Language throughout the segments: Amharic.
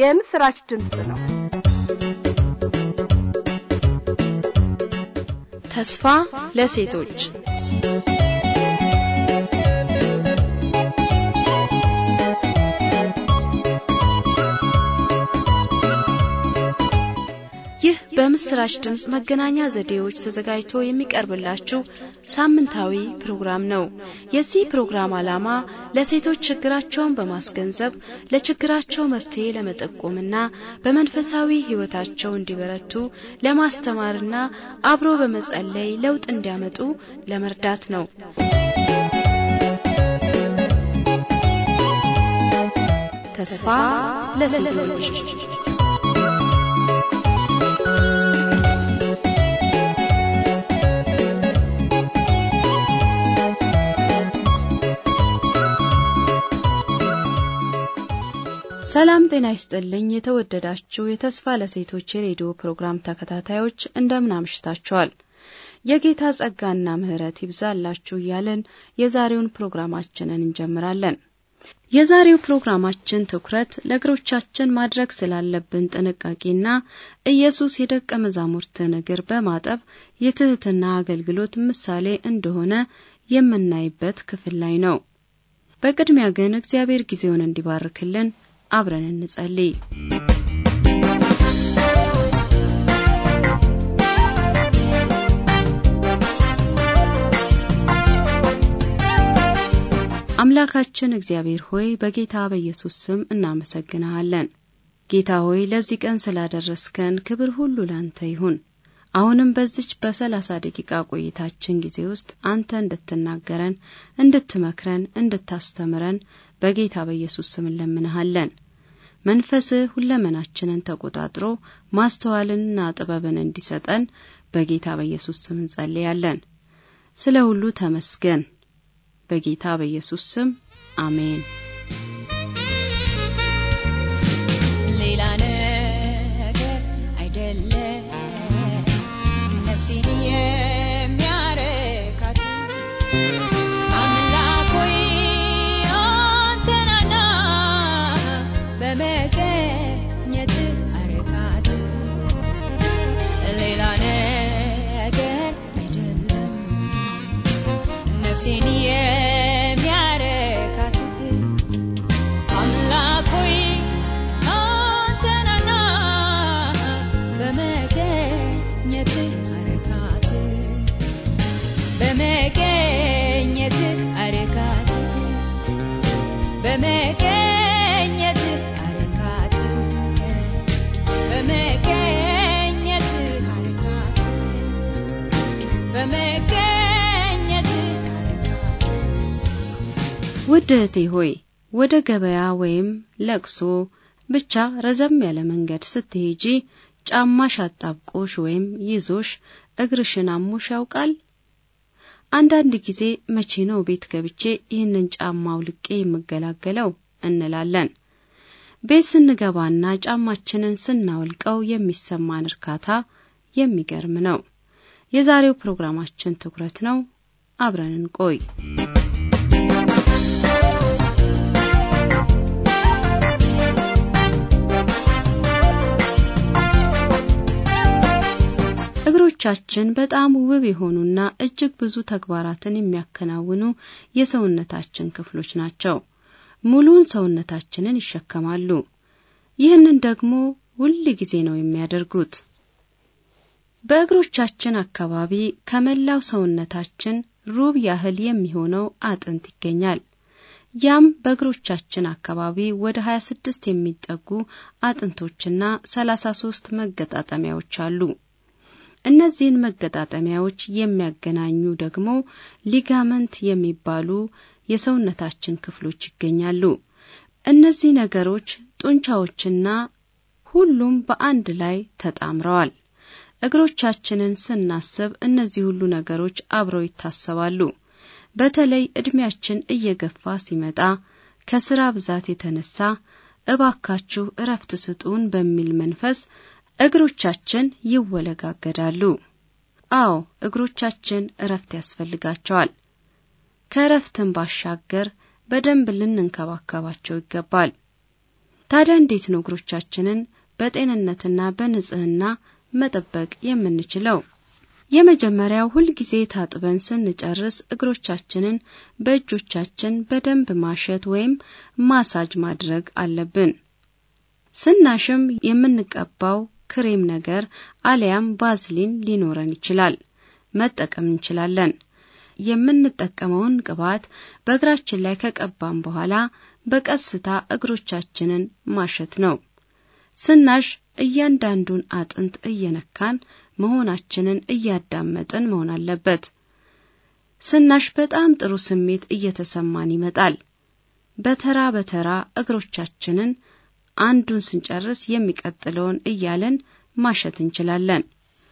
የምስራች ድምፅ ነው። ተስፋ ለሴቶች ይህ በምስራች ድምፅ መገናኛ ዘዴዎች ተዘጋጅቶ የሚቀርብላችሁ ሳምንታዊ ፕሮግራም ነው። የዚህ ፕሮግራም ዓላማ ለሴቶች ችግራቸውን በማስገንዘብ ለችግራቸው መፍትሄ ለመጠቆምና በመንፈሳዊ ሕይወታቸው እንዲበረቱ ለማስተማርና አብሮ በመጸለይ ለውጥ እንዲያመጡ ለመርዳት ነው። ተስፋ ለሴቶች ሰላም ጤና ይስጥልኝ። የተወደዳችሁ የተስፋ ለሴቶች የሬዲዮ ፕሮግራም ተከታታዮች እንደምን አምሽታችኋል? የጌታ ጸጋና ምሕረት ይብዛላችሁ እያለን የዛሬውን ፕሮግራማችንን እንጀምራለን። የዛሬው ፕሮግራማችን ትኩረት ለእግሮቻችን ማድረግ ስላለብን ጥንቃቄና ኢየሱስ የደቀ መዛሙርትን እግር በማጠብ የትህትና አገልግሎት ምሳሌ እንደሆነ የምናይበት ክፍል ላይ ነው። በቅድሚያ ግን እግዚአብሔር ጊዜውን እንዲባርክልን አብረን እንጸልይ። አምላካችን እግዚአብሔር ሆይ በጌታ በኢየሱስ ስም እናመሰግንሃለን። ጌታ ሆይ ለዚህ ቀን ስላደረስከን ክብር ሁሉ ላንተ ይሁን። አሁንም በዚች በሰላሳ ደቂቃ ቆይታችን ጊዜ ውስጥ አንተ እንድትናገረን፣ እንድትመክረን፣ እንድታስተምረን በጌታ በኢየሱስ ስም እንለምንሃለን። መንፈስህ ሁለመናችንን ተቆጣጥሮ ማስተዋልንና ጥበብን እንዲሰጠን በጌታ በኢየሱስ ስም እንጸልያለን። ስለ ሁሉ ተመስገን። በጌታ በኢየሱስ ስም አሜን። ሌላ ነገር አይደለም ነፍሴን የሚያረካት አምላክ ሆይ አንተናና በመገኘት አረካት ሌላ ነገር አይደለም ነፍሴን የሚያረካት አምላክ ሆይ አንተናና በመገኘት አረካት በመገኘት አረካት በመገኘት አረካት በመገኘት አረካት በመገኘት አረካት ውድ እህቴ ሆይ ወደ ገበያ ወይም ለቅሶ ብቻ ረዘም ያለ መንገድ ስትሄጂ ጫማሽ አጣብቆሽ ወይም ይዞሽ እግርሽን አሞሽ ያውቃል? አንዳንድ ጊዜ መቼ ነው ቤት ገብቼ ይህንን ጫማ አውልቄ የምገላገለው እንላለን። ቤት ስንገባና ጫማችንን ስናወልቀው የሚሰማን እርካታ የሚገርም ነው። የዛሬው ፕሮግራማችን ትኩረት ነው። አብረን እንቆይ። እግሮቻችን በጣም ውብ የሆኑና እጅግ ብዙ ተግባራትን የሚያከናውኑ የሰውነታችን ክፍሎች ናቸው። ሙሉውን ሰውነታችንን ይሸከማሉ። ይህንን ደግሞ ሁል ጊዜ ነው የሚያደርጉት። በእግሮቻችን አካባቢ ከመላው ሰውነታችን ሩብ ያህል የሚሆነው አጥንት ይገኛል። ያም በእግሮቻችን አካባቢ ወደ 26 የሚጠጉ አጥንቶችና 33 መገጣጠሚያዎች አሉ። እነዚህን መገጣጠሚያዎች የሚያገናኙ ደግሞ ሊጋመንት የሚባሉ የሰውነታችን ክፍሎች ይገኛሉ። እነዚህ ነገሮች ጡንቻዎችና ሁሉም በአንድ ላይ ተጣምረዋል። እግሮቻችንን ስናስብ እነዚህ ሁሉ ነገሮች አብረው ይታሰባሉ። በተለይ እድሜያችን እየገፋ ሲመጣ ከስራ ብዛት የተነሳ እባካችሁ እረፍት ስጡን በሚል መንፈስ እግሮቻችን ይወለጋገዳሉ። አዎ እግሮቻችን እረፍት ያስፈልጋቸዋል። ከእረፍትን ባሻገር በደንብ ልንንከባከባቸው ይገባል። ታዲያ እንዴት ነው እግሮቻችንን በጤንነትና በንጽህና መጠበቅ የምንችለው? የመጀመሪያው ሁልጊዜ ታጥበን ስንጨርስ እግሮቻችንን በእጆቻችን በደንብ ማሸት ወይም ማሳጅ ማድረግ አለብን። ስናሽም የምንቀባው ክሬም ነገር አሊያም ባዝሊን ሊኖረን ይችላል፣ መጠቀም እንችላለን። የምንጠቀመውን ቅባት በእግራችን ላይ ከቀባን በኋላ በቀስታ እግሮቻችንን ማሸት ነው። ስናሽ እያንዳንዱን አጥንት እየነካን መሆናችንን እያዳመጥን መሆን አለበት። ስናሽ በጣም ጥሩ ስሜት እየተሰማን ይመጣል። በተራ በተራ እግሮቻችንን አንዱን ስንጨርስ የሚቀጥለውን እያለን ማሸት እንችላለን።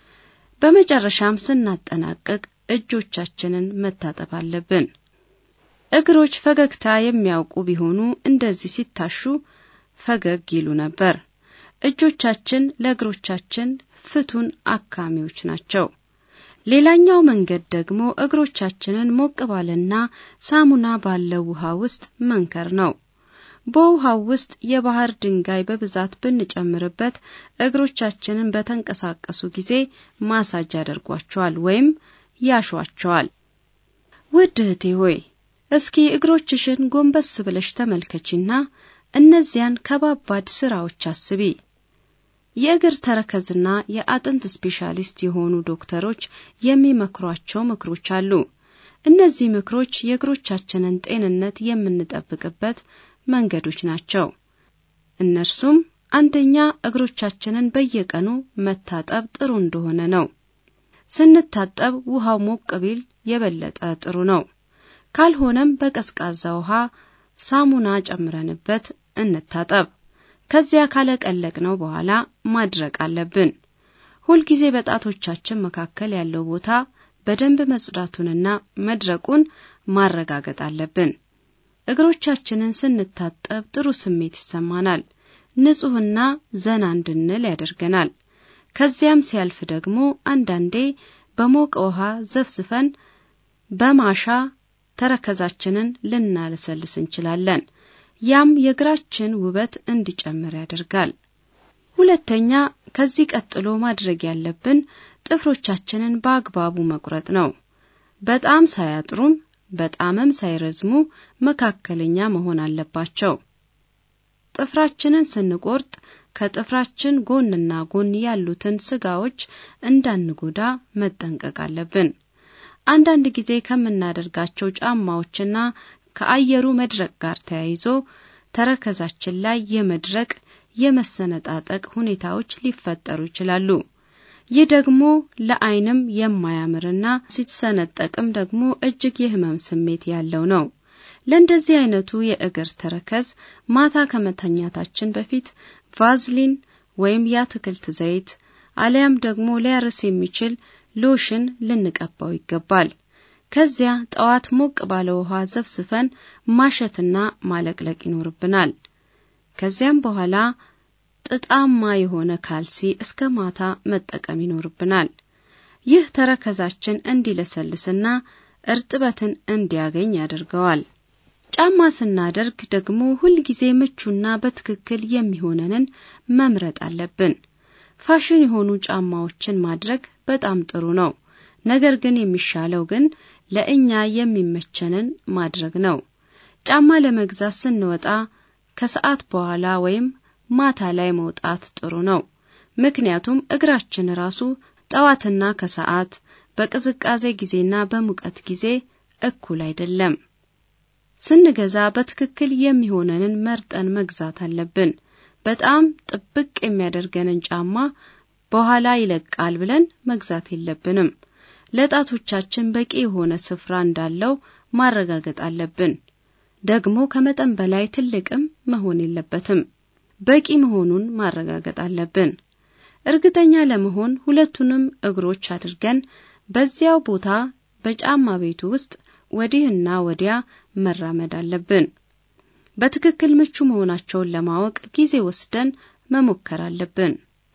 በመጨረሻም ስናጠናቅቅ እጆቻችንን መታጠብ አለብን። እግሮች ፈገግታ የሚያውቁ ቢሆኑ እንደዚህ ሲታሹ ፈገግ ይሉ ነበር። እጆቻችን ለእግሮቻችን ፍቱን አካሚዎች ናቸው። ሌላኛው መንገድ ደግሞ እግሮቻችንን ሞቅ ባለና ሳሙና ባለው ውሃ ውስጥ መንከር ነው። በውሃው ውስጥ የባህር ድንጋይ በብዛት ብንጨምርበት እግሮቻችንን በተንቀሳቀሱ ጊዜ ማሳጅ ያደርጓቸዋል ወይም ያሿቸዋል። ውድ እህቴ ሆይ እስኪ እግሮችሽን ጎንበስ ብለሽ ተመልከቺና እነዚያን ከባባድ ስራዎች አስቢ። የእግር ተረከዝና የአጥንት ስፔሻሊስት የሆኑ ዶክተሮች የሚመክሯቸው ምክሮች አሉ። እነዚህ ምክሮች የእግሮቻችንን ጤንነት የምንጠብቅበት መንገዶች ናቸው። እነርሱም አንደኛ እግሮቻችንን በየቀኑ መታጠብ ጥሩ እንደሆነ ነው። ስንታጠብ ውሃው ሞቅ ቢል የበለጠ ጥሩ ነው። ካልሆነም በቀዝቃዛ ውሃ ሳሙና ጨምረንበት እንታጠብ። ከዚያ ካለቀለቅነው በኋላ ማድረቅ አለብን። ሁልጊዜ በጣቶቻችን መካከል ያለው ቦታ በደንብ መጽዳቱንና መድረቁን ማረጋገጥ አለብን። እግሮቻችንን ስንታጠብ ጥሩ ስሜት ይሰማናል። ንጹሕና ዘና እንድንል ያደርገናል። ከዚያም ሲያልፍ ደግሞ አንዳንዴ በሞቀ ውሃ ዘፍዝፈን በማሻ ተረከዛችንን ልናለሰልስ እንችላለን። ያም የእግራችን ውበት እንዲጨምር ያደርጋል። ሁለተኛ፣ ከዚህ ቀጥሎ ማድረግ ያለብን ጥፍሮቻችንን በአግባቡ መቁረጥ ነው። በጣም ሳያጥሩም በጣምም ሳይረዝሙ መካከለኛ መሆን አለባቸው። ጥፍራችንን ስንቆርጥ ከጥፍራችን ጎንና ጎን ያሉትን ስጋዎች እንዳንጎዳ መጠንቀቅ አለብን። አንዳንድ ጊዜ ከምናደርጋቸው ጫማዎችና ከአየሩ መድረቅ ጋር ተያይዞ ተረከዛችን ላይ የመድረቅ የመሰነጣጠቅ ሁኔታዎች ሊፈጠሩ ይችላሉ። ይህ ደግሞ ለዓይንም የማያምርና ሲሰነጠቅም ደግሞ እጅግ የህመም ስሜት ያለው ነው። ለእንደዚህ አይነቱ የእግር ተረከዝ ማታ ከመተኛታችን በፊት ቫዝሊን ወይም የአትክልት ዘይት አሊያም ደግሞ ሊያርስ የሚችል ሎሽን ልንቀባው ይገባል። ከዚያ ጠዋት ሞቅ ባለ ውሃ ዘፍዝፈን ማሸትና ማለቅለቅ ይኖርብናል። ከዚያም በኋላ ጥጣማ የሆነ ካልሲ እስከ ማታ መጠቀም ይኖርብናል። ይህ ተረከዛችን እንዲለሰልስና እርጥበትን እንዲያገኝ ያደርገዋል። ጫማ ስናደርግ ደግሞ ሁልጊዜ ምቹና በትክክል የሚሆነንን መምረጥ አለብን። ፋሽን የሆኑ ጫማዎችን ማድረግ በጣም ጥሩ ነው። ነገር ግን የሚሻለው ግን ለእኛ የሚመቸንን ማድረግ ነው። ጫማ ለመግዛት ስንወጣ ከሰዓት በኋላ ወይም ማታ ላይ መውጣት ጥሩ ነው። ምክንያቱም እግራችን ራሱ ጠዋትና ከሰዓት በቅዝቃዜ ጊዜና በሙቀት ጊዜ እኩል አይደለም። ስንገዛ በትክክል የሚሆነንን መርጠን መግዛት አለብን። በጣም ጥብቅ የሚያደርገንን ጫማ በኋላ ይለቃል ብለን መግዛት የለብንም። ለጣቶቻችን በቂ የሆነ ስፍራ እንዳለው ማረጋገጥ አለብን። ደግሞ ከመጠን በላይ ትልቅም መሆን የለበትም። በቂ መሆኑን ማረጋገጥ አለብን። እርግጠኛ ለመሆን ሁለቱንም እግሮች አድርገን በዚያው ቦታ በጫማ ቤቱ ውስጥ ወዲህና ወዲያ መራመድ አለብን። በትክክል ምቹ መሆናቸውን ለማወቅ ጊዜ ወስደን መሞከር አለብን።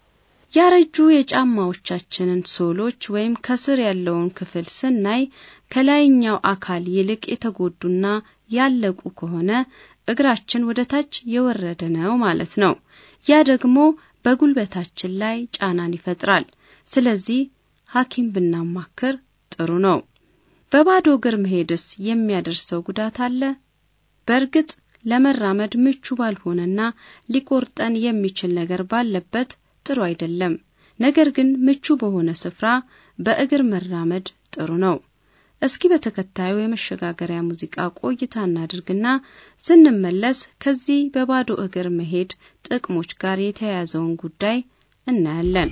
ያረጁ የጫማዎቻችንን ሶሎች ወይም ከስር ያለውን ክፍል ስናይ ከላይኛው አካል ይልቅ የተጎዱና ያለቁ ከሆነ እግራችን ወደ ታች የወረደ ነው ማለት ነው። ያ ደግሞ በጉልበታችን ላይ ጫናን ይፈጥራል። ስለዚህ ሐኪም ብናማክር ጥሩ ነው። በባዶ እግር መሄድስ የሚያደርሰው ጉዳት አለ? በእርግጥ ለመራመድ ምቹ ባልሆነና ሊቆርጠን የሚችል ነገር ባለበት ጥሩ አይደለም። ነገር ግን ምቹ በሆነ ስፍራ በእግር መራመድ ጥሩ ነው። እስኪ በተከታዩ የመሸጋገሪያ ሙዚቃ ቆይታ እናድርግና ስንመለስ ከዚህ በባዶ እግር መሄድ ጥቅሞች ጋር የተያያዘውን ጉዳይ እናያለን።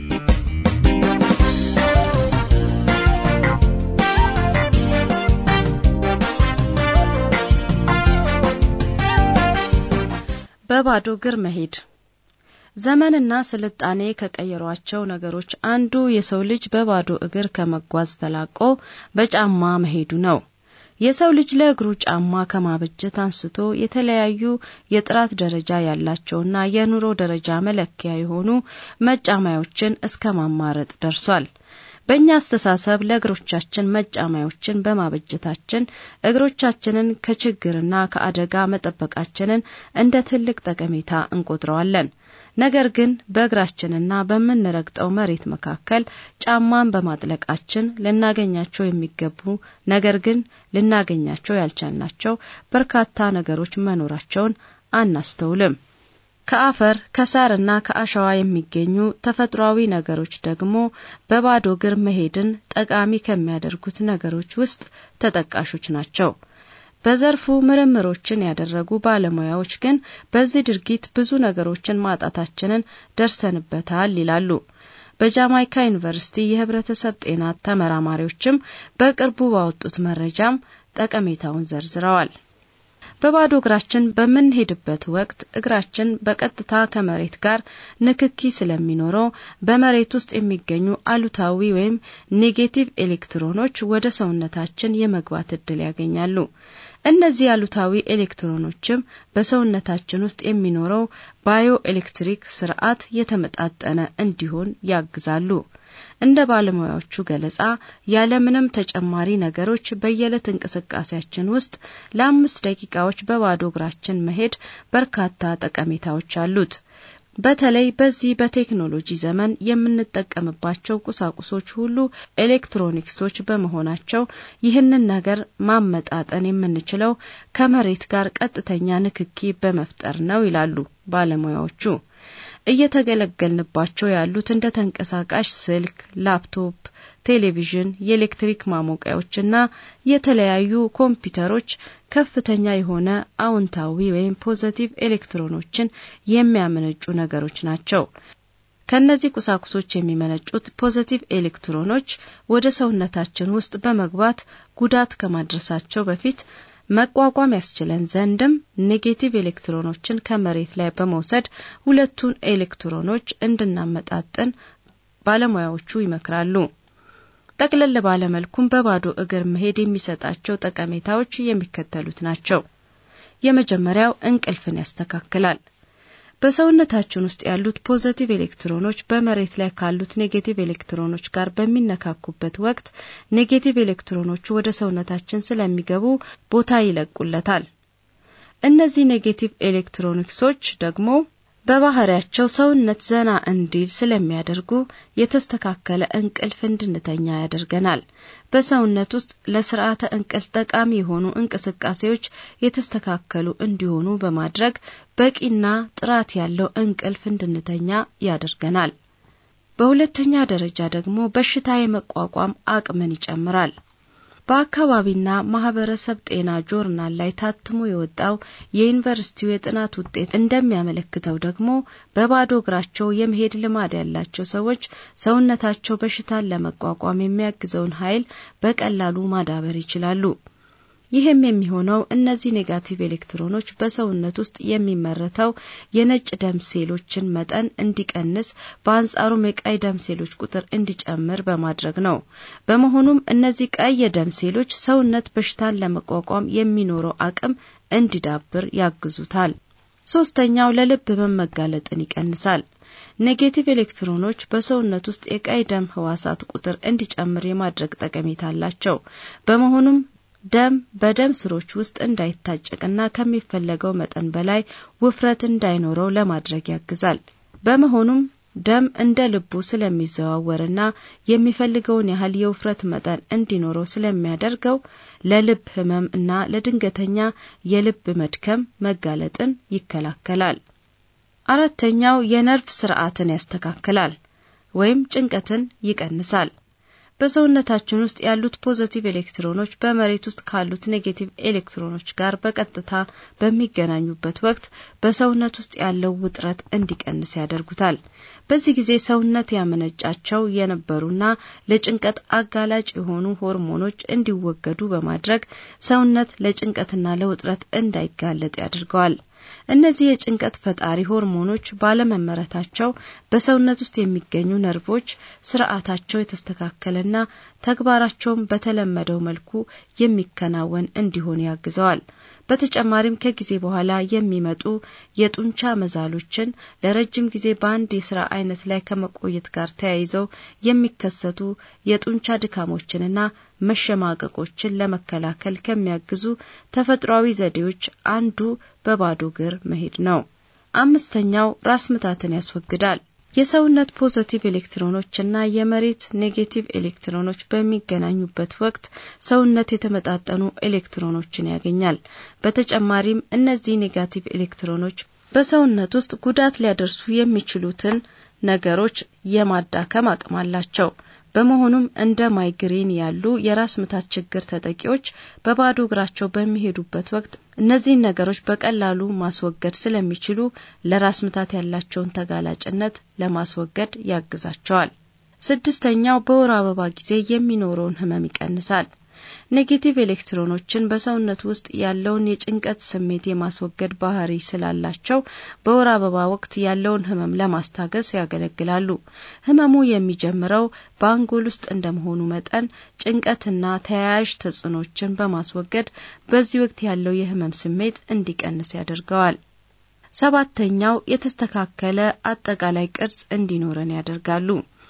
በባዶ እግር መሄድ ዘመንና ስልጣኔ ከቀየሯቸው ነገሮች አንዱ የሰው ልጅ በባዶ እግር ከመጓዝ ተላቆ በጫማ መሄዱ ነው። የሰው ልጅ ለእግሩ ጫማ ከማበጀት አንስቶ የተለያዩ የጥራት ደረጃ ያላቸውና የኑሮ ደረጃ መለኪያ የሆኑ መጫማዮችን እስከ ማማረጥ ደርሷል። በእኛ አስተሳሰብ ለእግሮቻችን መጫማዮችን በማበጀታችን እግሮቻችንን ከችግርና ከአደጋ መጠበቃችንን እንደ ትልቅ ጠቀሜታ እንቆጥረዋለን። ነገር ግን በእግራችንና በምንረግጠው መሬት መካከል ጫማን በማጥለቃችን ልናገኛቸው የሚገቡ ነገር ግን ልናገኛቸው ያልቻልናቸው በርካታ ነገሮች መኖራቸውን አናስተውልም። ከአፈር ከሳርና ከአሸዋ የሚገኙ ተፈጥሯዊ ነገሮች ደግሞ በባዶ እግር መሄድን ጠቃሚ ከሚያደርጉት ነገሮች ውስጥ ተጠቃሾች ናቸው። በዘርፉ ምርምሮችን ያደረጉ ባለሙያዎች ግን በዚህ ድርጊት ብዙ ነገሮችን ማጣታችንን ደርሰንበታል ይላሉ። በጃማይካ ዩኒቨርሲቲ የሕብረተሰብ ጤና ተመራማሪዎችም በቅርቡ ባወጡት መረጃም ጠቀሜታውን ዘርዝረዋል። በባዶ እግራችን በምንሄድበት ወቅት እግራችን በቀጥታ ከመሬት ጋር ንክኪ ስለሚኖረው በመሬት ውስጥ የሚገኙ አሉታዊ ወይም ኔጌቲቭ ኤሌክትሮኖች ወደ ሰውነታችን የመግባት እድል ያገኛሉ። እነዚህ አሉታዊ ኤሌክትሮኖችም በሰውነታችን ውስጥ የሚኖረው ባዮ ኤሌክትሪክ ስርዓት የተመጣጠነ እንዲሆን ያግዛሉ። እንደ ባለሙያዎቹ ገለጻ ያለምንም ተጨማሪ ነገሮች በየዕለት እንቅስቃሴያችን ውስጥ ለአምስት ደቂቃዎች በባዶ እግራችን መሄድ በርካታ ጠቀሜታዎች አሉት። በተለይ በዚህ በቴክኖሎጂ ዘመን የምንጠቀምባቸው ቁሳቁሶች ሁሉ ኤሌክትሮኒክሶች በመሆናቸው ይህንን ነገር ማመጣጠን የምንችለው ከመሬት ጋር ቀጥተኛ ንክኪ በመፍጠር ነው ይላሉ ባለሙያዎቹ። እየተገለገልንባቸው ያሉት እንደ ተንቀሳቃሽ ስልክ፣ ላፕቶፕ፣ ቴሌቪዥን፣ የኤሌክትሪክ ማሞቂያዎችና የተለያዩ ኮምፒውተሮች ከፍተኛ የሆነ አዎንታዊ ወይም ፖዘቲቭ ኤሌክትሮኖችን የሚያመነጩ ነገሮች ናቸው። ከእነዚህ ቁሳቁሶች የሚመነጩት ፖዘቲቭ ኤሌክትሮኖች ወደ ሰውነታችን ውስጥ በመግባት ጉዳት ከማድረሳቸው በፊት መቋቋም ያስችለን ዘንድም ኔጌቲቭ ኤሌክትሮኖችን ከመሬት ላይ በመውሰድ ሁለቱን ኤሌክትሮኖች እንድናመጣጥን ባለሙያዎቹ ይመክራሉ። ጠቅለል ባለመልኩም በባዶ እግር መሄድ የሚሰጣቸው ጠቀሜታዎች የሚከተሉት ናቸው። የመጀመሪያው እንቅልፍን ያስተካክላል። በሰውነታችን ውስጥ ያሉት ፖዘቲቭ ኤሌክትሮኖች በመሬት ላይ ካሉት ኔጌቲቭ ኤሌክትሮኖች ጋር በሚነካኩበት ወቅት ኔጌቲቭ ኤሌክትሮኖቹ ወደ ሰውነታችን ስለሚገቡ ቦታ ይለቁለታል። እነዚህ ኔጌቲቭ ኤሌክትሮኒክሶች ደግሞ በባህሪያቸው ሰውነት ዘና እንዲል ስለሚያደርጉ የተስተካከለ እንቅልፍ እንድንተኛ ያደርገናል። በሰውነት ውስጥ ለስርዓተ እንቅልፍ ጠቃሚ የሆኑ እንቅስቃሴዎች የተስተካከሉ እንዲሆኑ በማድረግ በቂና ጥራት ያለው እንቅልፍ እንድንተኛ ያደርገናል። በሁለተኛ ደረጃ ደግሞ በሽታ የመቋቋም አቅምን ይጨምራል። በአካባቢና ማህበረሰብ ጤና ጆርናል ላይ ታትሞ የወጣው የዩኒቨርሲቲው የጥናት ውጤት እንደሚያመለክተው ደግሞ በባዶ እግራቸው የመሄድ ልማድ ያላቸው ሰዎች ሰውነታቸው በሽታን ለመቋቋም የሚያግዘውን ኃይል በቀላሉ ማዳበር ይችላሉ። ይህም የሚሆነው እነዚህ ኔጋቲቭ ኤሌክትሮኖች በሰውነት ውስጥ የሚመረተው የነጭ ደም ሴሎችን መጠን እንዲቀንስ፣ በአንጻሩም የቀይ ደም ሴሎች ቁጥር እንዲጨምር በማድረግ ነው። በመሆኑም እነዚህ ቀይ የደም ሴሎች ሰውነት በሽታን ለመቋቋም የሚኖረው አቅም እንዲዳብር ያግዙታል። ሶስተኛው ለልብ ህመም መጋለጥን ይቀንሳል። ኔጌቲቭ ኤሌክትሮኖች በሰውነት ውስጥ የቀይ ደም ህዋሳት ቁጥር እንዲጨምር የማድረግ ጠቀሜታ አላቸው። በመሆኑም ደም በደም ስሮች ውስጥ እንዳይታጨቅና ከሚፈለገው መጠን በላይ ውፍረት እንዳይኖረው ለማድረግ ያግዛል። በመሆኑም ደም እንደ ልቡ ስለሚዘዋወርና የሚፈልገውን ያህል የውፍረት መጠን እንዲኖረው ስለሚያደርገው ለልብ ህመም እና ለድንገተኛ የልብ መድከም መጋለጥን ይከላከላል። አራተኛው የነርቭ ስርዓትን ያስተካክላል ወይም ጭንቀትን ይቀንሳል። በሰውነታችን ውስጥ ያሉት ፖዘቲቭ ኤሌክትሮኖች በመሬት ውስጥ ካሉት ኔጌቲቭ ኤሌክትሮኖች ጋር በቀጥታ በሚገናኙበት ወቅት በሰውነት ውስጥ ያለው ውጥረት እንዲቀንስ ያደርጉታል። በዚህ ጊዜ ሰውነት ያመነጫቸው የነበሩና ለጭንቀት አጋላጭ የሆኑ ሆርሞኖች እንዲወገዱ በማድረግ ሰውነት ለጭንቀትና ለውጥረት እንዳይጋለጥ ያደርገዋል። እነዚህ የጭንቀት ፈጣሪ ሆርሞኖች ባለመመረታቸው በሰውነት ውስጥ የሚገኙ ነርቮች ስርዓታቸው የተስተካከለና ተግባራቸውን በተለመደው መልኩ የሚከናወን እንዲሆን ያግዘዋል። በተጨማሪም ከጊዜ በኋላ የሚመጡ የጡንቻ መዛሎችን ለረጅም ጊዜ በአንድ የስራ አይነት ላይ ከመቆየት ጋር ተያይዘው የሚከሰቱ የጡንቻ ድካሞችንና መሸማቀቆችን ለመከላከል ከሚያግዙ ተፈጥሯዊ ዘዴዎች አንዱ በባዶ እግር መሄድ ነው። አምስተኛው ራስ ምታትን ያስወግዳል። የሰውነት ፖዘቲቭ ኤሌክትሮኖችና የመሬት ኔጌቲቭ ኤሌክትሮኖች በሚገናኙበት ወቅት ሰውነት የተመጣጠኑ ኤሌክትሮኖችን ያገኛል። በተጨማሪም እነዚህ ኔጋቲቭ ኤሌክትሮኖች በሰውነት ውስጥ ጉዳት ሊያደርሱ የሚችሉትን ነገሮች የማዳከም አቅም አላቸው። በመሆኑም እንደ ማይግሬን ያሉ የራስ ምታት ችግር ተጠቂዎች በባዶ እግራቸው በሚሄዱበት ወቅት እነዚህን ነገሮች በቀላሉ ማስወገድ ስለሚችሉ ለራስ ምታት ያላቸውን ተጋላጭነት ለማስወገድ ያግዛቸዋል። ስድስተኛው በወር አበባ ጊዜ የሚኖረውን ህመም ይቀንሳል። ኔጌቲቭ ኤሌክትሮኖችን በሰውነት ውስጥ ያለውን የጭንቀት ስሜት የማስወገድ ባህሪ ስላላቸው በወር አበባ ወቅት ያለውን ህመም ለማስታገስ ያገለግላሉ። ህመሙ የሚጀምረው በአንጎል ውስጥ እንደመሆኑ መጠን ጭንቀትና ተያያዥ ተጽዕኖችን በማስወገድ በዚህ ወቅት ያለው የህመም ስሜት እንዲቀንስ ያደርገዋል። ሰባተኛው የተስተካከለ አጠቃላይ ቅርጽ እንዲኖረን ያደርጋሉ።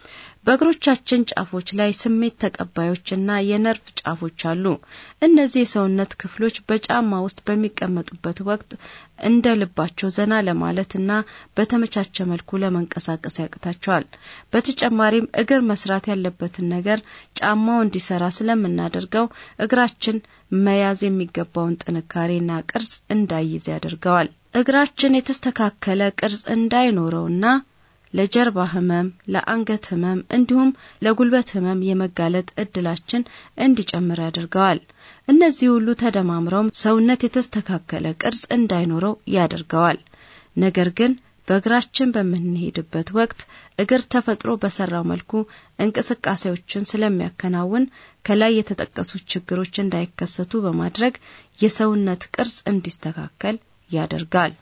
በእግሮቻችን ጫፎች ላይ ስሜት ተቀባዮችና የነርቭ ጫፎች አሉ። እነዚህ የሰውነት ክፍሎች በጫማ ውስጥ በሚቀመጡበት ወቅት እንደ ልባቸው ዘና ለማለትና በተመቻቸ መልኩ ለመንቀሳቀስ ያቅታቸዋል። በተጨማሪም እግር መስራት ያለበትን ነገር ጫማው እንዲሰራ ስለምናደርገው እግራችን መያዝ የሚገባውን ጥንካሬና ቅርጽ እንዳይዝ ያደርገዋል። እግራችን የተስተካከለ ቅርጽ እንዳይኖረውና ለጀርባ ህመም፣ ለአንገት ህመም እንዲሁም ለጉልበት ህመም የመጋለጥ እድላችን እንዲጨምር ያደርገዋል። እነዚህ ሁሉ ተደማምረው ሰውነት የተስተካከለ ቅርጽ እንዳይኖረው ያደርገዋል። ነገር ግን በእግራችን በምንሄድበት ወቅት እግር ተፈጥሮ በሰራው መልኩ እንቅስቃሴዎችን ስለሚያከናውን ከላይ የተጠቀሱት ችግሮች እንዳይከሰቱ በማድረግ የሰውነት ቅርጽ እንዲስተካከል ያደርጋል።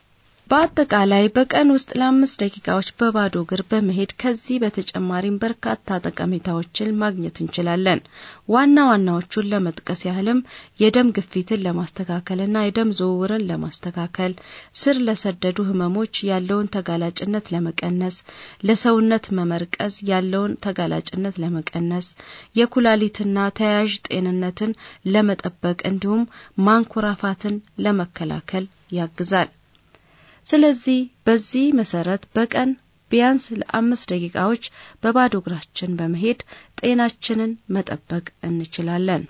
በአጠቃላይ በቀን ውስጥ ለአምስት ደቂቃዎች በባዶ እግር በመሄድ ከዚህ በተጨማሪም በርካታ ጠቀሜታዎችን ማግኘት እንችላለን። ዋና ዋናዎቹን ለመጥቀስ ያህልም የደም ግፊትን ለማስተካከልና የደም ዝውውርን ለማስተካከል፣ ስር ለሰደዱ ህመሞች ያለውን ተጋላጭነት ለመቀነስ፣ ለሰውነት መመርቀዝ ያለውን ተጋላጭነት ለመቀነስ፣ የኩላሊትና ተያያዥ ጤንነትን ለመጠበቅ እንዲሁም ማንኮራፋትን ለመከላከል ያግዛል። ስለዚህ በዚህ መሰረት በቀን ቢያንስ ለአምስት ደቂቃዎች በባዶ እግራችን በመሄድ ጤናችንን መጠበቅ እንችላለን።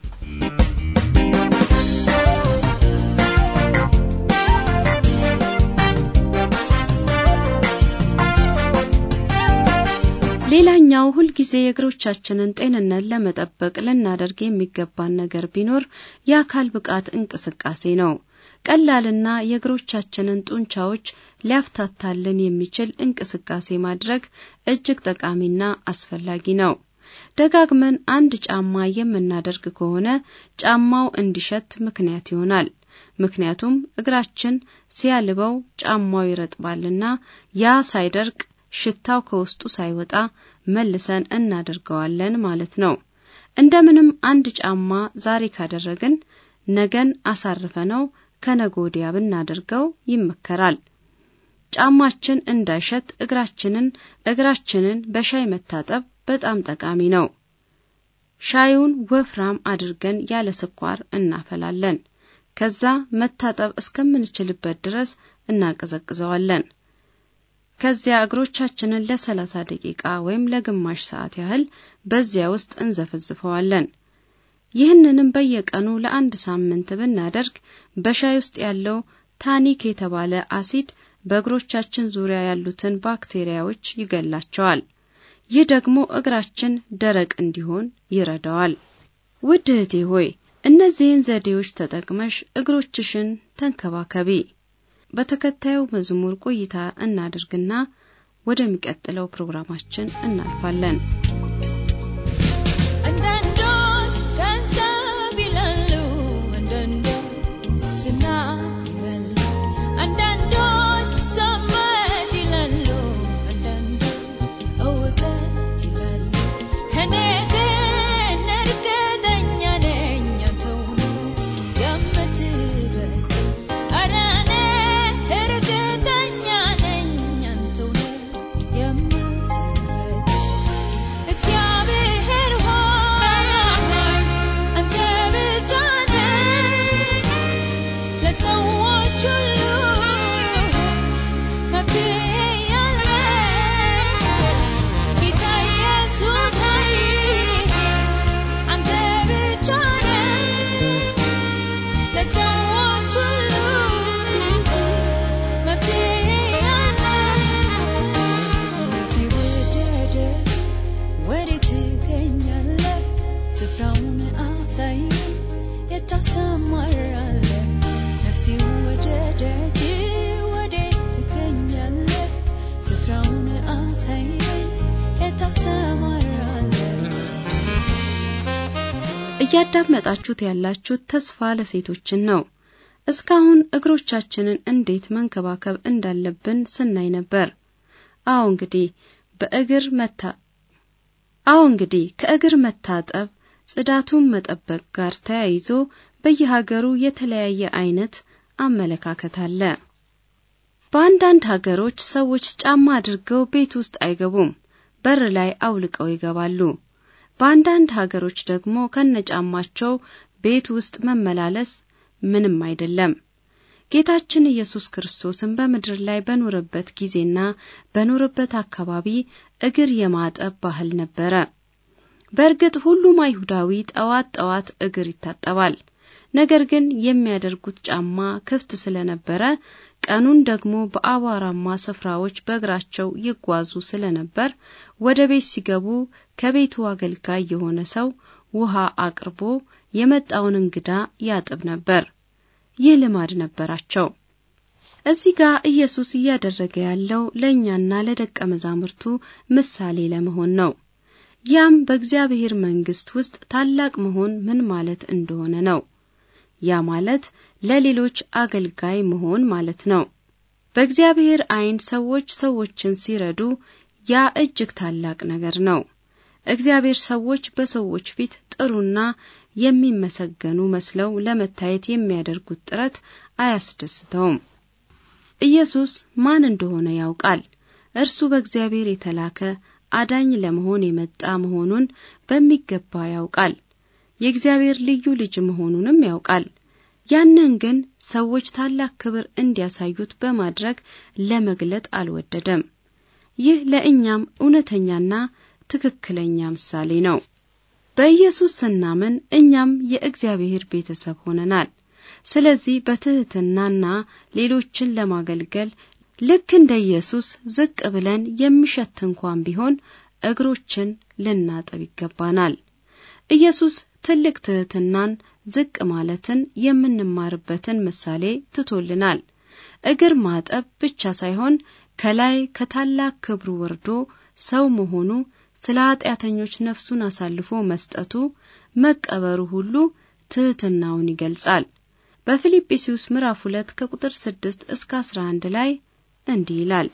ሌላኛው ሁልጊዜ የእግሮቻችንን ጤንነት ለመጠበቅ ልናደርግ የሚገባን ነገር ቢኖር የአካል ብቃት እንቅስቃሴ ነው። ቀላልና የእግሮቻችንን ጡንቻዎች ሊያፍታታልን የሚችል እንቅስቃሴ ማድረግ እጅግ ጠቃሚና አስፈላጊ ነው። ደጋግመን አንድ ጫማ የምናደርግ ከሆነ ጫማው እንዲሸት ምክንያት ይሆናል። ምክንያቱም እግራችን ሲያልበው ጫማው ይረጥባልና ያ ሳይደርቅ ሽታው ከውስጡ ሳይወጣ መልሰን እናደርገዋለን ማለት ነው። እንደምንም አንድ ጫማ ዛሬ ካደረግን ነገን አሳርፈ ነው ከነገ ወዲያ ብናደርገው ይመከራል። ጫማችን እንዳይሸት እግራችንን እግራችንን በሻይ መታጠብ በጣም ጠቃሚ ነው። ሻዩን ወፍራም አድርገን ያለ ስኳር እናፈላለን። ከዛ መታጠብ እስከምንችልበት ድረስ እናቀዘቅዘዋለን። ከዚያ እግሮቻችንን ለሰላሳ ደቂቃ ወይም ለግማሽ ሰዓት ያህል በዚያ ውስጥ እንዘፈዝፈዋለን። ይህንንም በየቀኑ ለአንድ ሳምንት ብናደርግ በሻይ ውስጥ ያለው ታኒክ የተባለ አሲድ በእግሮቻችን ዙሪያ ያሉትን ባክቴሪያዎች ይገላቸዋል። ይህ ደግሞ እግራችን ደረቅ እንዲሆን ይረዳዋል። ውድ እህቴ ሆይ እነዚህን ዘዴዎች ተጠቅመሽ እግሮችሽን ተንከባከቢ። በተከታዩ መዝሙር ቆይታ እናድርግና ወደሚቀጥለው ፕሮግራማችን እናልፋለን። አንዳንዶች ገንዘብ ይላሉ፣ አንዳንዶች ዝና ይላሉ፣ አንዳንዶች ዘመድ ይላሉ፣ አንዳንዶች እውቀት ይላሉ። እኔ ግን እርግጠኛ ነኝ አንተው ነው የምትበልጥ። ኧረ እኔ እርግጠኛ ነኝ አንተው ነው የምትበልጥ። እግዚአብሔር ሆይ አንተ ብቻ ነህ ለሰዎች ሁሉ መፍትሄ ያለህ ጌታ ኢየሱስ ሆይ አንተ ብቻ ነህ ለሰዎች ሁሉ መፍትሄ ያለህ ነፍሴ ወደደች ወዴት ትገኛለህ? ስፍራውን አሳየኝ፣ የት ታሰማራለህ? ነፍሴ ወደደች ወዴት ትገኛለህ? ስፍራውን አሳየኝ፣ የት ታሰማራለህ? እያዳመጣችሁት ያላችሁት ተስፋ ለሴቶችን ነው። እስካሁን እግሮቻችንን እንዴት መንከባከብ እንዳለብን ስናይ ነበር። አዎ እንግዲህ በእግር መታ አዎ እንግዲህ ከእግር መታጠብ ጽዳቱን መጠበቅ ጋር ተያይዞ በየሀገሩ የተለያየ አይነት አመለካከት አለ። በአንዳንድ ሀገሮች ሰዎች ጫማ አድርገው ቤት ውስጥ አይገቡም፣ በር ላይ አውልቀው ይገባሉ። በአንዳንድ ሀገሮች ደግሞ ከነጫማቸው ቤት ውስጥ መመላለስ ምንም አይደለም። ጌታችን ኢየሱስ ክርስቶስን በምድር ላይ በኖረበት ጊዜና በኖረበት አካባቢ እግር የማጠብ ባህል ነበረ። በእርግጥ ሁሉም አይሁዳዊ ጠዋት ጠዋት እግር ይታጠባል። ነገር ግን የሚያደርጉት ጫማ ክፍት ስለነበረ ቀኑን ደግሞ በአቧራማ ስፍራዎች በእግራቸው ይጓዙ ስለነበር ወደ ቤት ሲገቡ ከቤቱ አገልጋይ የሆነ ሰው ውሃ አቅርቦ የመጣውን እንግዳ ያጥብ ነበር። ይህ ልማድ ነበራቸው። እዚህ ጋር ኢየሱስ እያደረገ ያለው ለእኛና ለደቀ መዛሙርቱ ምሳሌ ለመሆን ነው። ያም በእግዚአብሔር መንግሥት ውስጥ ታላቅ መሆን ምን ማለት እንደሆነ ነው። ያ ማለት ለሌሎች አገልጋይ መሆን ማለት ነው። በእግዚአብሔር ዓይን ሰዎች ሰዎችን ሲረዱ ያ እጅግ ታላቅ ነገር ነው። እግዚአብሔር ሰዎች በሰዎች ፊት ጥሩና የሚመሰገኑ መስለው ለመታየት የሚያደርጉት ጥረት አያስደስተውም። ኢየሱስ ማን እንደሆነ ያውቃል። እርሱ በእግዚአብሔር የተላከ አዳኝ ለመሆን የመጣ መሆኑን በሚገባ ያውቃል። የእግዚአብሔር ልዩ ልጅ መሆኑንም ያውቃል። ያንን ግን ሰዎች ታላቅ ክብር እንዲያሳዩት በማድረግ ለመግለጥ አልወደደም። ይህ ለእኛም እውነተኛና ትክክለኛ ምሳሌ ነው። በኢየሱስ ስናምን እኛም የእግዚአብሔር ቤተሰብ ሆነናል። ስለዚህ በትህትናና ሌሎችን ለማገልገል ልክ እንደ ኢየሱስ ዝቅ ብለን የሚሸት እንኳን ቢሆን እግሮችን ልናጥብ ይገባናል። ኢየሱስ ትልቅ ትህትናን፣ ዝቅ ማለትን የምንማርበትን ምሳሌ ትቶልናል። እግር ማጠብ ብቻ ሳይሆን ከላይ ከታላቅ ክብሩ ወርዶ ሰው መሆኑ ስለ ኃጢአተኞች ነፍሱን አሳልፎ መስጠቱ መቀበሩ ሁሉ ትህትናውን ይገልጻል። በፊልጵስዩስ ምዕራፍ 2 ከቁጥር 6 እስከ 11 ላይ እንዲህ ይላል።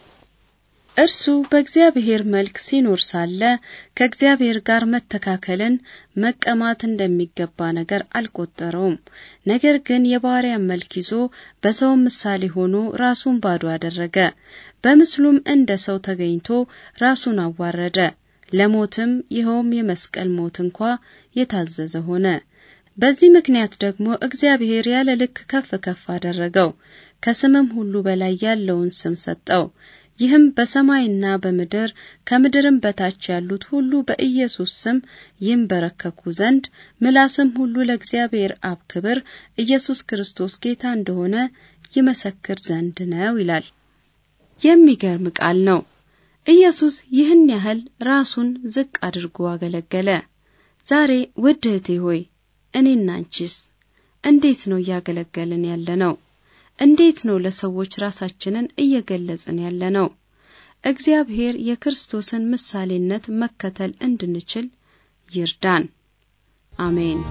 እርሱ በእግዚአብሔር መልክ ሲኖር ሳለ ከእግዚአብሔር ጋር መተካከልን መቀማት እንደሚገባ ነገር አልቆጠረውም። ነገር ግን የባሪያን መልክ ይዞ በሰው ምሳሌ ሆኖ ራሱን ባዶ አደረገ። በምስሉም እንደ ሰው ተገኝቶ ራሱን አዋረደ፣ ለሞትም ይኸውም የመስቀል ሞት እንኳ የታዘዘ ሆነ። በዚህ ምክንያት ደግሞ እግዚአብሔር ያለ ልክ ከፍ ከፍ አደረገው፣ ከስምም ሁሉ በላይ ያለውን ስም ሰጠው። ይህም በሰማይና በምድር ከምድርም በታች ያሉት ሁሉ በኢየሱስ ስም ይንበረከኩ ዘንድ ምላስም ሁሉ ለእግዚአብሔር አብ ክብር ኢየሱስ ክርስቶስ ጌታ እንደሆነ ይመሰክር ዘንድ ነው ይላል። የሚገርም ቃል ነው። ኢየሱስ ይህን ያህል ራሱን ዝቅ አድርጎ አገለገለ። ዛሬ ውድ እህቴ ሆይ እኔና አንቺስ እንዴት ነው እያገለገልን ያለ ነው? እንዴት ነው ለሰዎች ራሳችንን እየገለጽን ያለ ነው? እግዚአብሔር የክርስቶስን ምሳሌነት መከተል እንድንችል ይርዳን። አሜን።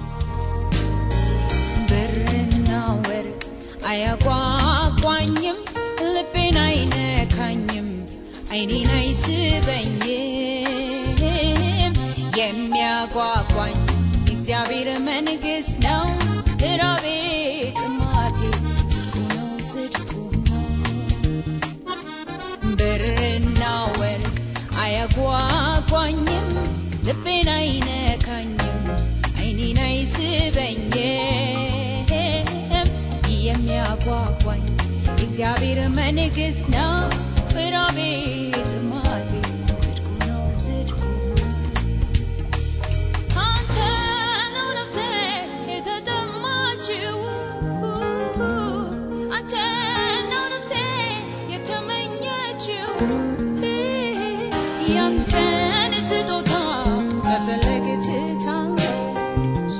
ብርና ወርቅ አያጓጓኝም፣ ልቤን አይነካኝም፣ አይኔን አይስበኝም። የሚያጓጓኝ እግዚአብሔር መንግሥት ነው። ራቤ ጥማቴ ጽድቁ ነው ጽድቁ ነው። ብርና ወርቅ አያጓጓኝም፣ ልቤን አይነካኝም፣ አይኔን አይስበኝም። የሚያጓጓኝ እግዚአብሔር መንግሥት ነው። ራቤ ጥማቴ ጽድቁ ነው ጽድቁ ነው። አንተ ነው ነፍሴ የተጠማችው፣ አንተ ነው ነፍሴ የተመኘችው። ያንተን ስጦታ መፈለግ ትታለች፣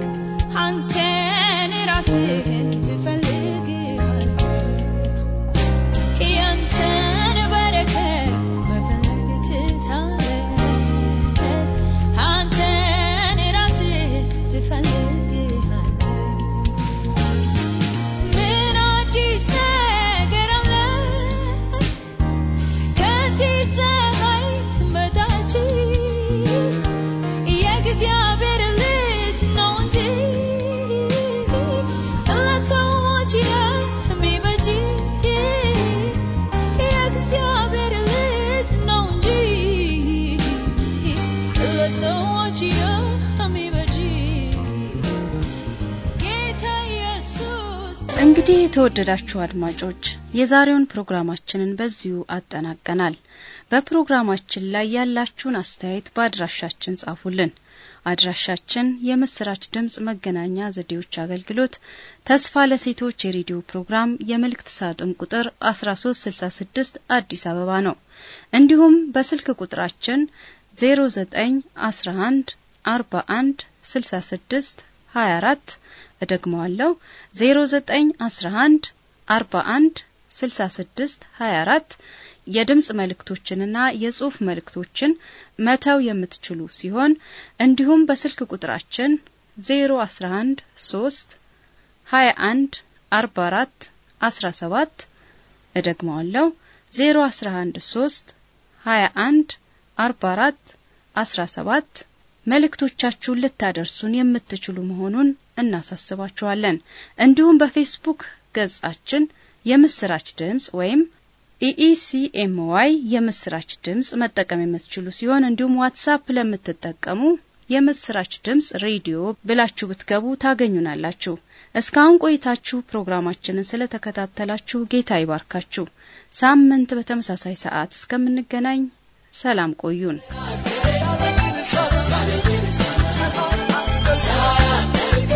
አንተን ራስህን ትፈልጋለች። ያንተን በረከት መፈለግ ትታለች፣ አንተን ራስህን ትፈልጋለች። ምን አዲስ ነገር አለ ከዚህ ፀሐይ በታች? የእግዚአብሔር ልጅ ነው እንጂ ለሰዎች የሚበጅ የእግዚአብሔር ልጅ ነው እንጂ ለሰዎች የሚበጅ ጌታ ኢየሱስ እንግዲህ የተወደዳችሁ አድማጮች የዛሬውን ፕሮግራማችንን በዚሁ አጠናቀናል። በፕሮግራማችን ላይ ያላችሁን አስተያየት በአድራሻችን ጻፉልን። አድራሻችን የምስራች ድምጽ መገናኛ ዘዴዎች አገልግሎት ተስፋ ለሴቶች የሬዲዮ ፕሮግራም የመልእክት ሳጥን ቁጥር 1366 አዲስ አበባ ነው። እንዲሁም በስልክ ቁጥራችን 0911 41 66 24 እደግመዋለሁ 0911 41 66 24 የድምጽ መልእክቶችንና የጽሑፍ መልእክቶችን መተው የምትችሉ ሲሆን እንዲሁም በስልክ ቁጥራችን 011 3 21 44 17 እደግመዋለሁ 011 3 21 44 17 መልእክቶቻችሁን ልታደርሱን የምትችሉ መሆኑን እናሳስባችኋለን። እንዲሁም በፌስቡክ ገጻችን የምስራች ድምጽ ወይም ኢኢሲኤምዋይ የምስራች ድምጽ መጠቀም የምትችሉ ሲሆን እንዲሁም ዋትሳፕ ለምትጠቀሙ የምስራች ድምጽ ሬዲዮ ብላችሁ ብትገቡ ታገኙናላችሁ። እስካሁን ቆይታችሁ ፕሮግራማችንን ስለተከታተላችሁ ጌታ ይባርካችሁ። ሳምንት በተመሳሳይ ሰዓት እስከምንገናኝ ሰላም ቆዩን። Thank you.